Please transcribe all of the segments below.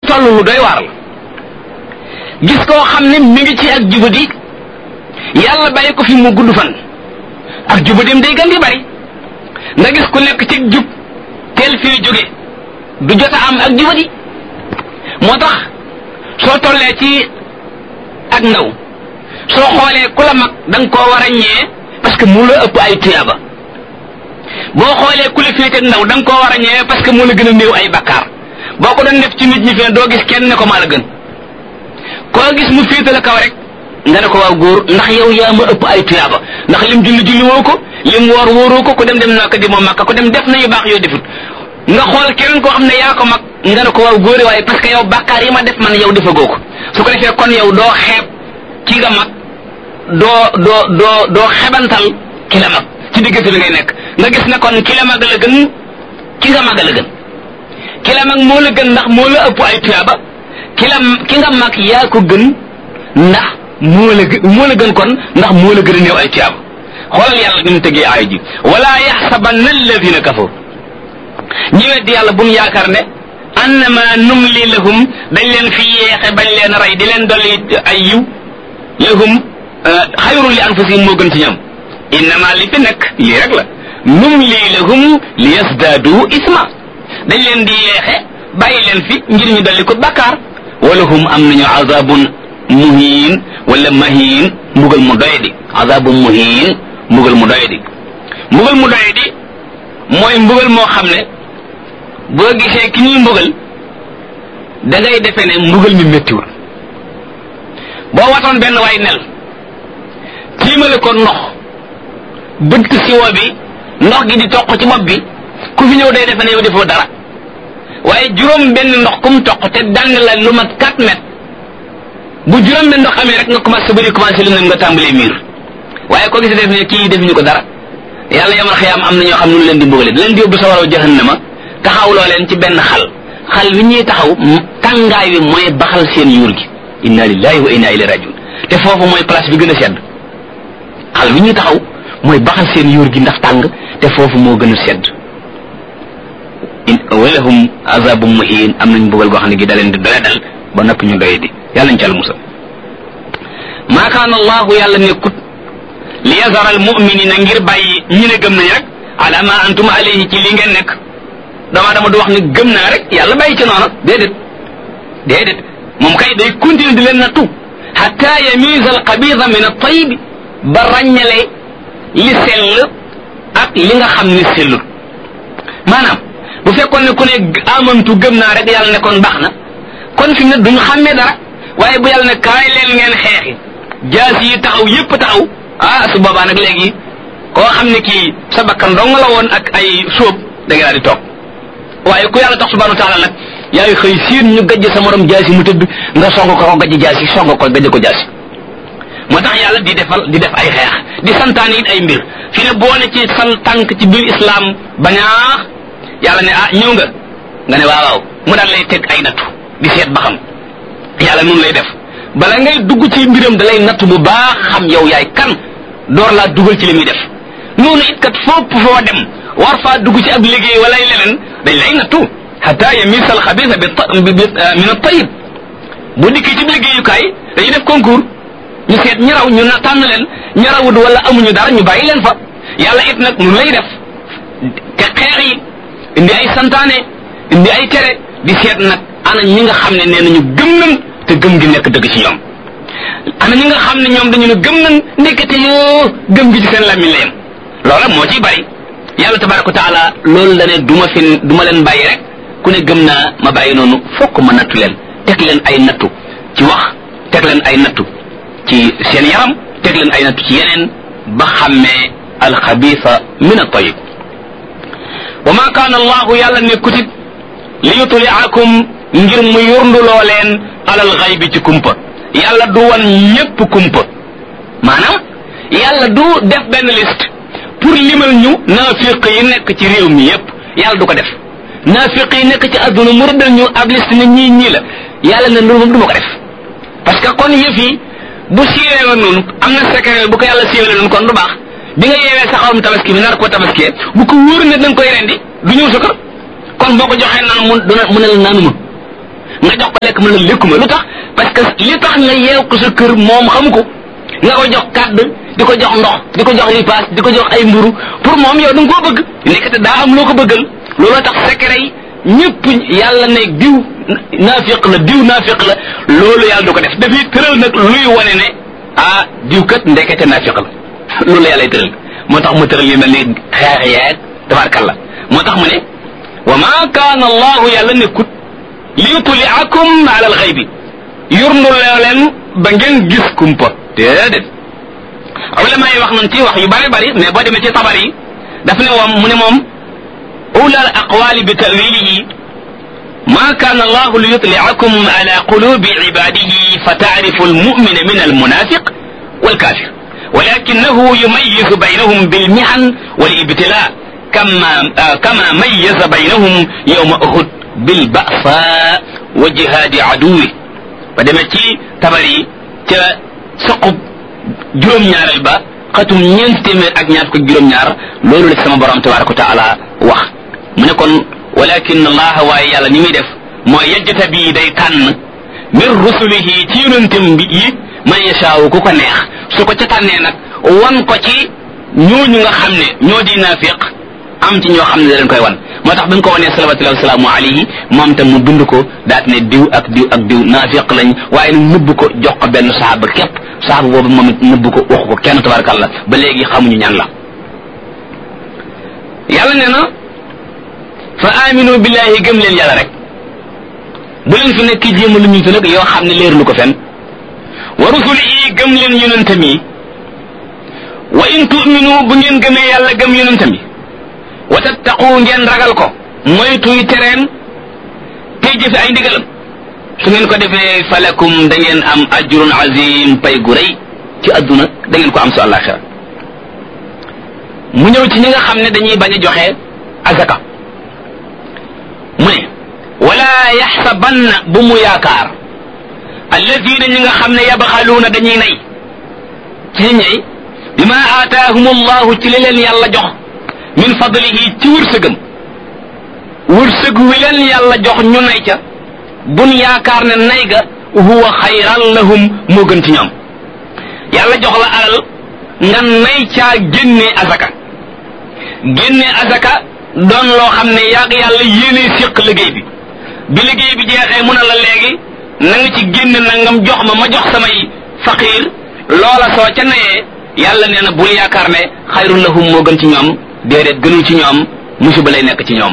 toll lu doy waar la gis koo xam ne mi ngi ci ak jubadi yàlla bàyyi ko fi mu gudd fan ak jubadim day gën di bari nga gis ku nekk ci jub teel fii jóge du jot a am ak jubadi moo tax soo tollee ci ak ndaw soo xoolee ku la mag da nga koo war a ñee parce que mu la ëpp ay tuyaaba boo xoolee ku la féete ndaw da nga koo war a ñee parce que mu la gën a néew ay bakkaar boo ko doon def ci nit ñi fi ne doo gis kenn ne ko maa la gën koo gis mu féete la kaw rek nga ne ko waaw góor ndax yow yaa ma ëpp ay tuyaaba ndax lim julli julli woo ko lim woor wóoroo ko ku dem dem naa ko di moom makka ku dem def na yu baax yoo defut nga xool keneen koo xam ne yaa ko mag nga ne ko waaw góore waaye parce que yow bàkkaar yi ma def man yow defagoo ko su ko defee kon yow doo xeeb ki nga mag doo doo doo doo xebantal ki la mag ci diggante bi ngay nekk nga gis ne kon ki la mag la gën ki nga mag la gën ki la mag moo la gën ndax moo la ëpp ay tuyaaba ki la ki nga mag yaa ko gën ndax moo la gën moo la gën kon ndax moo la gën a néew ay tuyaaba xoolal yàlla ni mu tegee aay ji wala yaxsabanna alladina kafaru ñi weddi yàlla buñ yaakaar ne annama numli lahum dañ leen fi yeexe bañ leen rey di leen dolli ay yiw lahum xayrun li anfusihim moo gën ci ñoom innama li fi nekk lii rek la numli lahum li yasdaadu isma dañ leen di yeexe bàyyi leen fi ngir ñu dolli ko bakkaar wala hum am nañu azabun muhin wala mahin mbugal mu doyadi azabun muhin mbugal mu doyadi mbugal mu doyadi mooy mbugal moo xam ne boo gisee ki ñuy mbugal da ngay defee ne mbugal mi méttiwul boo watoon benn waay nel tiimale ko ndox bëtt siwo bi ndox gi di toq ci bopp bi ku fi ñëw day defe ne yow defoo dara waaye juróom benn ndox kum toq te dàng la lu mat 4 mètres bu juróom benn ndox amee rek nga commencé bëri commencé lu ne nga tàmbalee miir waaye ko gis def ne kii defuñu ko dara yàlla yamal xiyaam am na ñoo xam ne leen di mbugale da leen di yóbbu sa waraw jahannama taxawloo leen ci benn xal xal wi ñuy taxaw tàngaay wi mooy baxal seen yuur gi inna lillahi wa inna ilayhi rajiun te foofu mooy place bi gën a sedd xal wi ñuy taxaw mooy baxal seen yuur gi ndax tàng te foofu moo gën a sedd walahum azabum muhin am nañ mbugal goo xam ne gi da leen di doya dal ba noppi ñu doye di yàlla ñu ci al musal maa kaana allahu yàlla nekkut li yazara al muminina ngir bàyyi ñi ne gëm nañ rek ala ma antum alayhi ci li ngeen nekk dama dama du wax ne gëm naa rek yàlla bàyyi ci noonu déedéet déedéet moom kay day continuer di leen nattu hatta yamiza al xabida min al tayib ba ràññale li sell ak li nga xam ni sellul maanaam bu fekkoon ne ku ne amantu gëm naa rek yàlla ne kon baax na kon fi mu ne duñu xàmmee dara waaye bu yàlla ne kaay leen ngeen xeexi jaas yi taxaw yépp taxaw ah su boobaa nag léegi koo xam ne kii sa bakkan dong la woon ak ay sóob da nga daal di toog waaye ku yàlla tax subhanahu wa taala nag yaay xëy siin ñu gajj sa morom jaasi mu tëdd nga song ko ko gajj jaasi song ko gajj ko jaasi moo tax yàlla di defal di def ay xeex di santaane it ay mbir fi ne boo ne ci san tànk ci biir islam bañaax yàlla ne ah ñëw nga nga ne waaw waaw mu daal lay teg ay nattu di seet ba xam yàlla noonu lay def bala ngay dugg ci mbiram da lay nattu bu baax xam yow yaay kan door laa dugal ci li muy def noonu it kat fopp foo dem war faa dugg ci ab liggéey wala ay leneen dañ lay nattu hatta yamisa al xabisa bi min at tayib bu dikkee ci liggéeyukaay dañuy def concours ñu seet ñi raw ñu na tànn leen ñi rawut wala amuñu dara ñu bàyyi leen fa yàlla it nag noonu lay def te xeex yi indi ay santaane indi ay tere di seet nag ana ñi nga xam ne nee nañu gëm nañ te gëm gi nekk dëgg ci ñoom ana ñi nga xam ne ñoom dañu ne gëm nañ nekkate yoo gëm gi ci seen làmmiñ la yem loola moo ciy bari yàlla tabaraka wa taala loolu la ne du ma fi du ma leen bàyyi rek ku ne gëm naa ma bàyyi noonu fokk ma nattu leen teg leen ay nattu ci wax teg leen ay nattu ci seen yaram teg leen ay nattu ci yeneen ba xàmmee alxabisa min at-tayyib wa ma kaana allahu yàlla nekkutit li yutliakum ngir mu yurnduloo leen alal xaybi ci kumpa yàlla du wan ñépp kumpa maanaam yàlla du def benn liste pour limal ñu naafiq yi nekk ci réew mi yépp yàlla du ko def naafiq yi nekk ci adduna mu rëddal ñu ab liste ne ñii ñii la yàlla ne loolu moom du ma ko def parce que kon yëf yi bu siiwee woon noonu am na secret bu ko yàlla siiwee noonu kon du baax bi nga yeewee sa xarum tabaski bi nar ko tabaskiyee bu ko wóor ne da nga koy rendi du ñëw sa kër kon boo ko joxee naan mu dina mu ne la naanu ma nga jox ko lekk mu la lekkuma lu tax parce que li tax nga yeew ko sa kër moom xamu ko nga ko jox kàdd di ko jox ndox di ko jox ripaas di ko jox ay mburu pour moom yow da nga koo bëgg nekkate daa am loo ko bëggal looloo tax secret yi ñëpp yàlla ne diw naafiq la diw naafiq la loolu yàlla du ko def dafay tëral nag luy wane ne ah diw kat ndekete naafiq la loolu la yàlla tëral moo tax mu tëral yu mel ni xeex yeeg tabarkalla moo tax mu ne wa ma kaana allahu yàlla nekkut li yutliakum ala alxaybi yurndu leen ba ngeen gis kumpa déedéet ulama yi wax nañ ci wax yu bari bari mais boo demee ci tabar yi daf ne moom mu ne moom أولى الأقوال بتأويله ما كان الله ليطلعكم على قلوب عباده فتعرف المؤمن من المنافق والكافر ولكنه يميز بينهم بالمحن والابتلاء كما آه كما ميز بينهم يوم أحد بالبأساء وجهاد عدوه فدمتي تبري سقب جروم ñaaral ba xatum ñeent téeméer ak ñaar ko juróom ñaar loolu la sama borom tabaraka wa taala wax mu ne kon walakin allah waaye yàlla ni muy def mooy yajjata bii day tànn min rusulihi ci yonentam bi yi man yashaawu ku ko neex su ko ca tànnee nag wan ko ci ñooñu nga xam ne ñoo di naafiq am ci ñoo xam ne da leen koy wan moo tax bi nga ko wanee salawatullahi wasalaamu alayhi moom tam mu bind ko daat ne diw ak diw ak diw naafiq lañ waaye nag nëbb ko jox ko benn saxaaba képp saxaaba boobu moom it nëbb ko waxu ko kenn tabarakallah ba léegi xamuñu ñan la yàlla nee na fa aminu billahi gëm leen yàlla rek bu leen fi nekk jéem lu ñu fi nag yoo xam ne leer lu ko fen wa rusulihi gëm leen yonentam yi wa in tu'minu bu ngeen gëmee yàlla gëm yonentam yi wa tattaqu ngeen ragal ko moytuy tereen tey jëfe ay ndigalam su ngeen ko defee falakum da ngeen am ajrun azim pay gu rëy ci adduna da ngeen ko am su àllaaxira mu ñëw ci ñi nga xam ne dañuy bañ a joxe azaka mu ne wala yaxsabanna bu mu yaakaar alladina ñi nga xam ne yabxaluuna dañuy nay ci ñey bima aataahum allahu ci li leen yàlla jox min fadlihi ci wërsëgam wërsëg wi leen yàlla jox ñu nay ca bun yaakaar ne nay ga huwa xayran lahum moo gën ci ñoom yàlla jox la alal nga nay caa génne azaka génne azaka doon loo xam ne yàgg yàlla yéene séq liggéey bi bi liggéey bi jeexee mun a la léegi na nga ci génne nangam jox ma ma jox samay faqiir loola soo ca nayee yàlla nee na bul yaakaar ne xayrun lahum moo gën ci ñoom déedéet gënul ci ñoom musiba lay nekk ci ñoom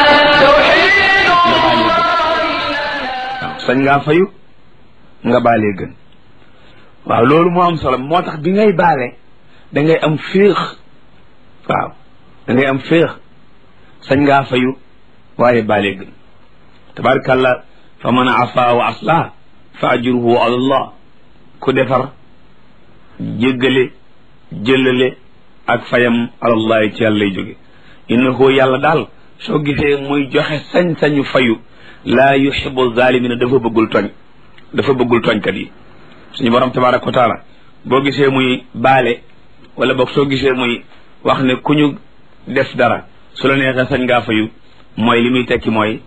sañ ngaa fayu nga baalee gën waaw loolu moo am solo moo tax bi ngay baale da ngay am féex waaw da ngay am féex sañ ngaa fayu waaye baalee gën tabarkàllah fa man afa wa aslah fa ajruhu ala allah ku defar jéggale jëlale ak fayam alallahi ci yàlla lay jóge innahu yàlla daal soo gisee muy joxe sañ-sañu fayu laa yuhibu zalimina dafa bëggul tooñ dafa bëggul tooñkat yi suñu borom tabaraka wa taala boo gisee muy baale wala boog soo gisee muy wax ne ku ñu def dara su la neexee sañ ngaa fayu mooy li muy tekki mooy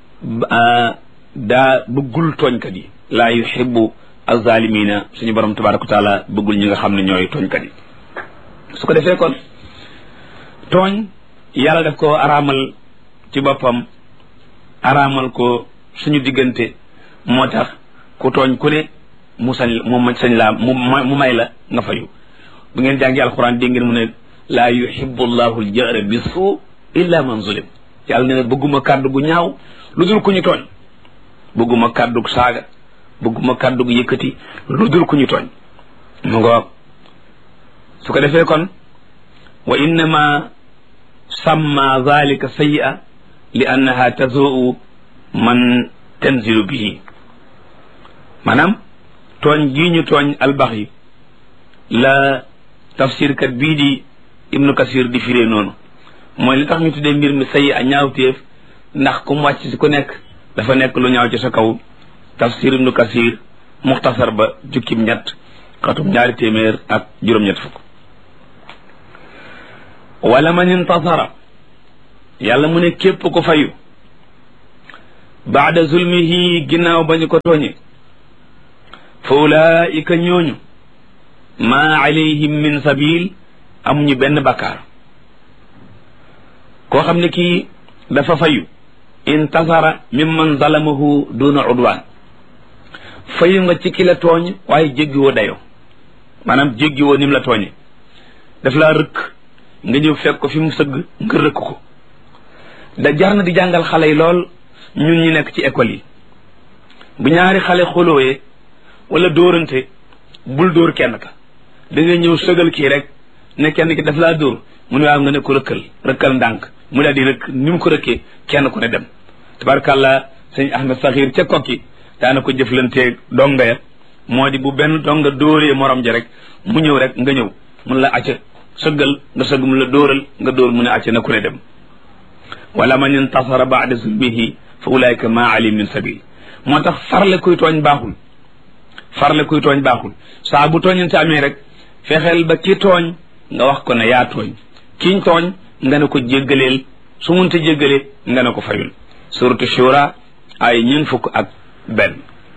daa bëggul tooñkat yi laa yuhibu azalimina suñu borom tabaraka wa taala bëggul ñi nga xam ne ñooy tooñkat yi su ko defee kon tooñ yàlla daf ko araamal ci boppam araamal ko suñu diggante moo tax ku tooñ ku ne mu sañ mu sañ laa mu mu may la nga fayu bu ngeen jàngi alquran dégg ngeen mu ne laa yuhibbu llahu aljahra bi suu illa man zulim yàlla ne na bëgguma kàddu gu ñaaw lu dul ku ñu tooñ bëgguma kàddu gu saaga bëgguma kàddu gu yëkkati lu dul ku ñu tooñ mu ngoog su ko defee kon wa innama samma zalika sayyi'a li annaha tazuu man tanzilu bihi maanaam tooñ gii ñu tooñ albax yi la tafsirkat bii di ibnu kasir di firee noonu mooy li tax ñu tuddee mbir mi sayi a ñaawteef ndax ku mu wàcc si ku nekk dafa nekk lu ñaaw ci sa kaw tafsir ibnu kasir muxtasar ba jukkim ñett xatum ñaari téeméer ak juróom-ñett fukk wala man intasara yàlla mu ne képp ko fayu baada zulmihi ginnaaw ba ñu ko tooñe fa ulaika ñooñu maa alayhim min sabil amuñu benn bakkaar koo xam ne kii dafa fayu intasara mimman zalamahu duna udwaan fayu nga ci ki la tooñ waaye jéggiwoo dayo maanaam jéggiwoo nim la tooñe daf laa rëkk nga ñëw fekk ko fi mu sëgg nga rëkk ko da jar na di jàngal xale yi lool ñun ñi nekk ci école yi bu ñaari xale xolooyee wala dóorante bul dóor kenn ka da nga ñëw sëgal kii rek ne kenn ki daf laa dóor mu ne waaw nga ne ko rëkkal rëkkal ndànk mu daal di rëkk ni mu ko rëkkee kenn ku ne dem tabarkàllah sëñ Ahmed Saxiir ca kokki daana ko jëflanteeg donga ya moo di bu benn donga dóoree morom ja rek mu ñëw rek nga ñëw mun la acca sëggal nga sëgg mu la dóoral nga dóor mu ne acca na ku ne dem wala man intasara baada zulmihi fa ulaika ma ali min sabil moo tax farle kuy tooñ baaxul farle kuy tooñ baaxul saa bu tooñante amee rek fexeel ba ki tooñ nga wax ko ne yaa tooñ kiñ tooñ nga ne ko jéggaleel su munta jéggalee nga ne ko fayul suratu shura ay ñun fukk ak benn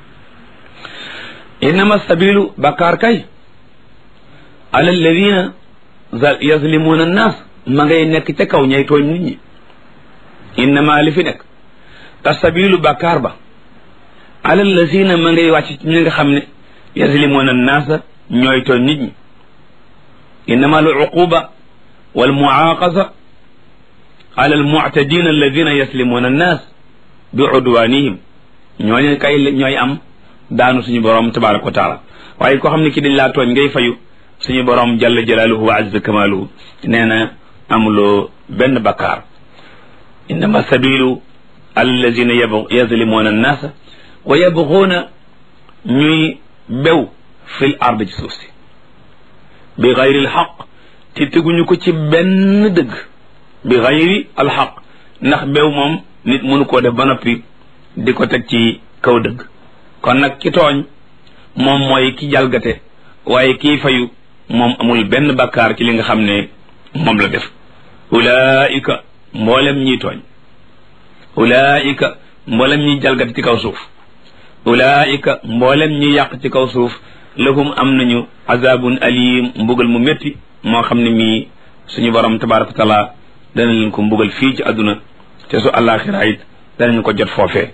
innama sabilu bakkaar kay ala alladina yazlimuna annas ma ngay nekk ca kaw ñay tooñ nit ñi innama li fi nekk tasabilu bakkaar ba ala alladina ma ngay wàcc ci ñi nga xam ne yazlimuna annaasa ñooy tooñ nit ñi innama al uquba wal muaqasa ala al mu'tadina alladina yaslimuna annas bi udwanihim ñooñu kay ñooy am daanu suñu borom tabaraka wa taala waaye koo xam ne ki dañ laa tooñ ngay fayu suñu borom jalla jalaaluhu wa azza kamaaluhu nee na amuloo benn bakkaar innama sabilu alladina yazlimuna annaasa wa yabxuuna ñuy bew fil ard ci suuf si bi xayri alxaq te teguñu ko ci benn dëgg bi xayri alxaq ndax bew moom nit mënu koo def ba noppi di ko teg ci kaw dëgg kon nag ki tooñ moom mooy ki jalgate waaye kii fayu moom amul benn bakkaar ci li nga xam ne moom la def ulaika mboolem ñiy tooñ ulaika mboolem ñiy jalgate ci kaw suuf ulaika mboolem ñi yàq ci kaw suuf lahum am nañu azabun alim mbugal mu métti moo xam ne mii suñu borom tabaraka wa taala dana leen ko mbugal fii ci àdduna te su àllaaxira it danañ ko jot foofee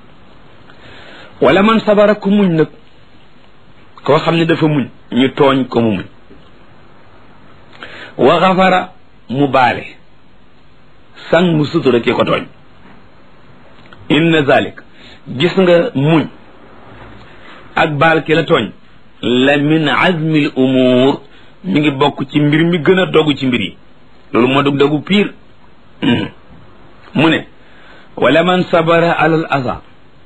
wala man sabara ku muñ nag koo xam ne dafa muñ ñu tooñ ko mu muñ wa xafara mu baale sang mu sutura ki ko tooñ inna zalik gis nga muñ ak baal ki la tooñ la min azmi l umuur mi ngi bokk ci mbir mi gën a dogu ci mbir yi loolu moo dog dogu piir mu ne wala man sabara ala al aza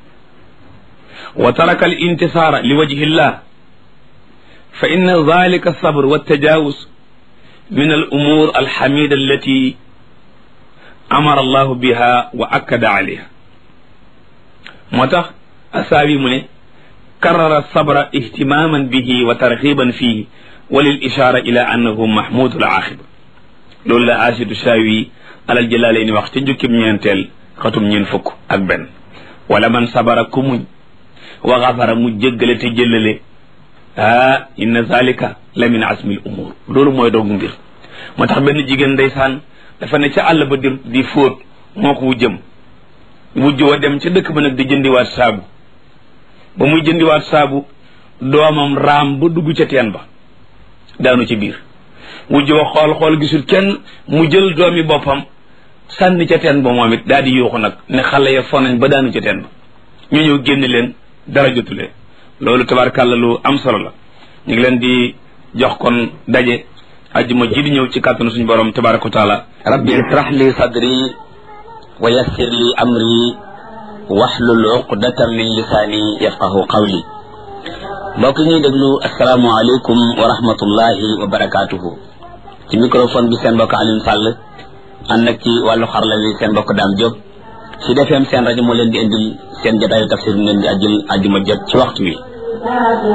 wa taraka al intisaara li wajhi llah fa inna dalika alsabr waltajawuz min al umur alxamida allati amara allahu biha wa akkada alayha moo tax asaabi mu ne karara sabra ihtimaman bihi wa tarxiban fihi wa lil ishara ila annahu mahmudu al axiba loolu la asidu shaawi alal jëlaale ni wax ca njukkim ñeenteel xatum ñeen fukk ak benn wala man sabara ku muñ wa xafara mu jéggale te jëllale ah inna zalika la min asmil umur loolu mooy doogu mbir moo tax benn jigéen ndeysaan dafa ne ca àll ba di di fóot moo ko wujjëm wujj wa dem ca dëkk ba nag di jëndiwaat saabu ba muy jëndiwaat saabu doomam raam ba dugg ca teen ba daanu ci biir wujj wa xool xool gisul kenn mu jël doomi boppam sànni ca teen ba moom it daal di yuuxu nag ne xale ya fonañ ba daanu ca teen ba ñu ñëw génn leen dara jotulee loolu tabarkàlla lu am solo la ñu ngi leen di jox kon daje ajjuma ji di ñëw ci kàttanu suñu borom tabaraka wa taala rabbi israh li sadri wa yassir li amri waxlul uqdatan min lisaani yafqahu qawli mbokk ñuy déglu asalaamualeykum wa rahmatullahi wa barakaatuhu ci microphone bi seen mbokk Alioune Sall ànd ak ci wàllu xarala wi seen mbokk Dame Diop ci defeem seen rajo moo leen di indil seen jotaayu tafsir mu leen di ajjul ajjuma jot ci waxtu wi